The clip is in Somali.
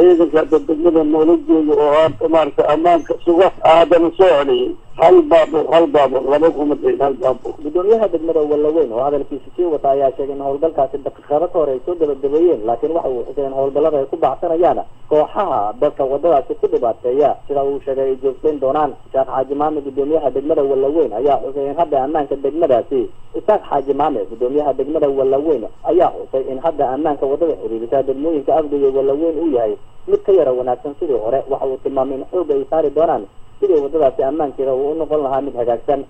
ciidanka hadda degmada noola jooga oo hadda maarata ammaanka suga haddana soo celiyay hal baabuur hal baabuur laba kuma dayn hal baabuur gudoomiyaha degmada wallaweyn oo hadalkiisa sii wata ayaa sheegay in howlgalkaasi daqiiqado ka hor ay soo gabagabeeyeen laakiin waxa uu xusay in howlgallada ay ku baxsanayaan kooxaha dadka wadadaasi ku dhibaateeya sida uu sheegay ay joogtayn doonaan isaaq xaaji maame gudoomiyaha degmada wallaweyn ayaa xusay in hadda ammaanka degmadaasi isaaq xaaji maame gudoomiyaha degmada wallaweyn ayaa xusay in hadda ammaanka wadada xiriirisa degmooyinka afgaya wallaweyn uu yahay mid ka yara wanaagsan sidii hore waxa uu tilmaamay in xoog ay saari doonaan sidii wadadaasi ammaankeeda uu u noqon lahaa mid hagaagsan